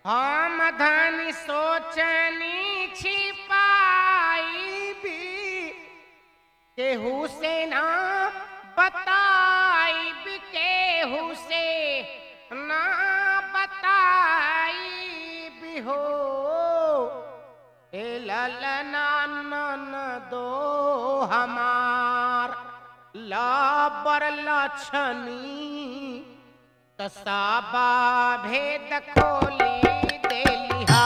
हम धन सोचनी छिपाई भी केहू से ना बताई भी केहू से ना बताई भी हो ए ललना नन दो हमार लाबर लछनी तसाबा भेद खोली देलिहा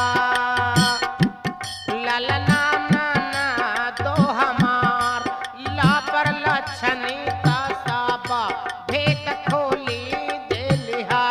ललना नाना दो हमार लापर लछनी तसाबा भेद खोली देलिहा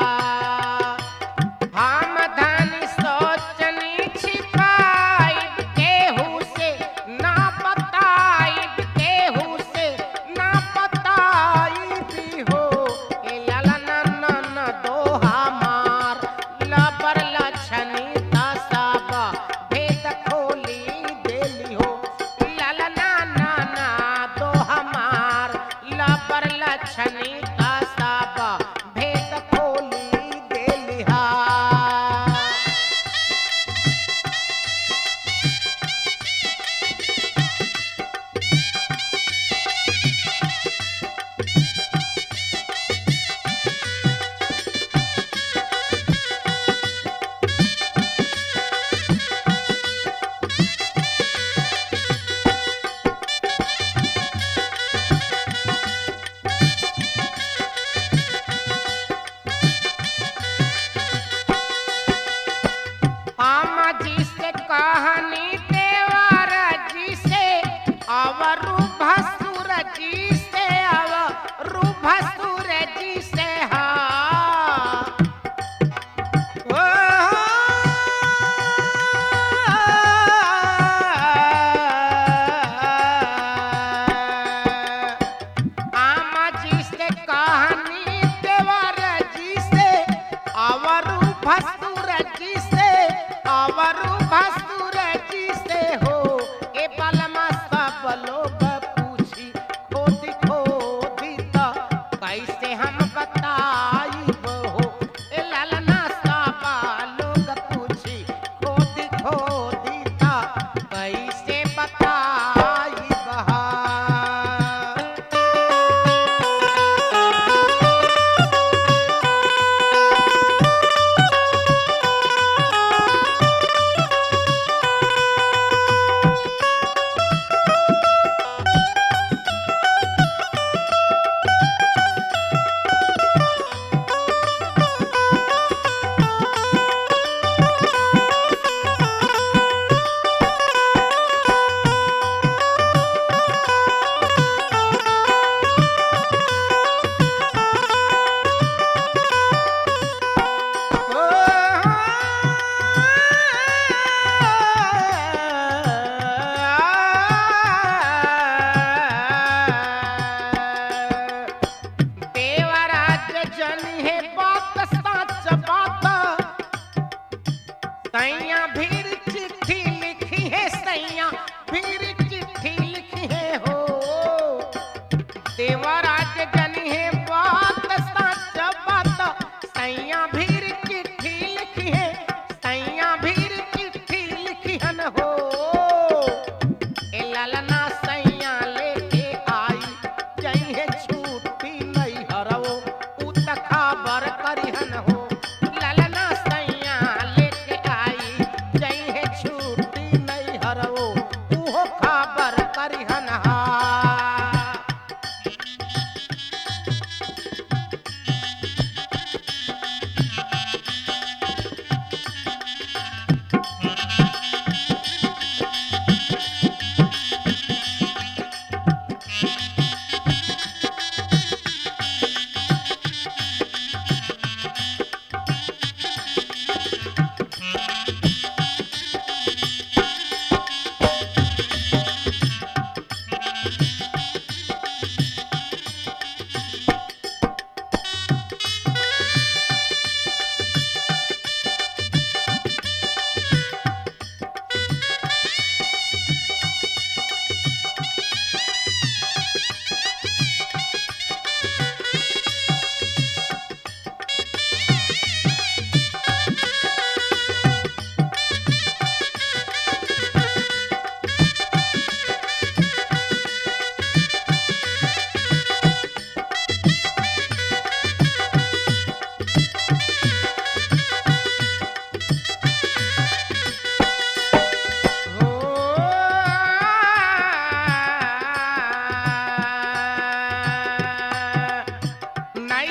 हम धन सोचनी छिपाई केहू से ना बताई केहू से ना बताई भी हो ए ललना नन दो हमार लबर लछनी तसाबा भेद खोली देली हो ललना नाना दो हमार लबर लछनी तसाबा भेद खोली देली हा हम जिसे कहानी देवर जी से अवरु भसुर जी से अवरु भसुर जी से हा ओ आमा जी से कहानी देवर जी से अवरु भसुर जी से अवरु भसुर जी से हो ए बलमा सब लोग पूछी खोद खोदी त कैसे हम बताई हो ए ललना सब लोग पूछी खोद खोदी त कैसे बताई बहा देवराज जन है बात सच बात सैया भीर चिट्ठी लिखी है सैया भीर चिट्ठी लिखी है हो देवराज जन है बात सच बात सैया भीर चिट्ठी लिखी है सैया भीर चिट्ठी लिखी हन हो ए ललना सैया लेके आई जइहे छूटी नहीं हरवो उ त खबर करिहन हो ललना सैया लेके आई जइहे छूटी नहीं हरवो उहो खबर करिहन हा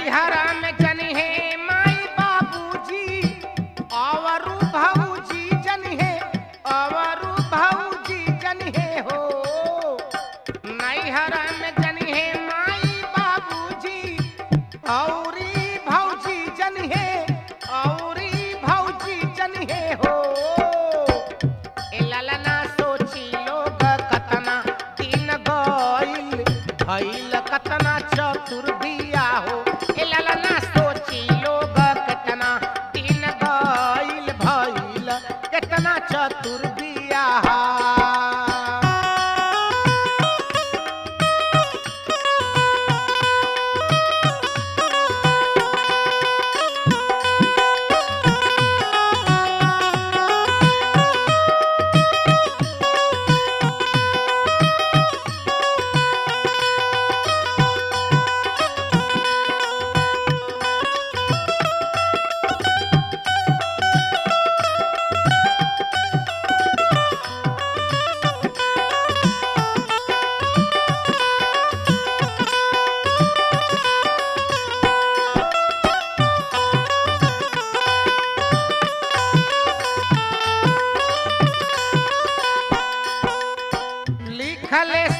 नैहरा में जनी है माई बाबूजी अवरु भौजी जनी है अवरु भौजी जनी है हो नैहरा में जनी है माई बाबूजी औरी भौजी जनी है औरी भौजी जनी है हो ए ललना सोची लोग कतना दिन गइल भइल कतना चतुर बिया हो ए ललना सोची लोग कतना दिन गइल भइल कतना चतुर बिया लिखले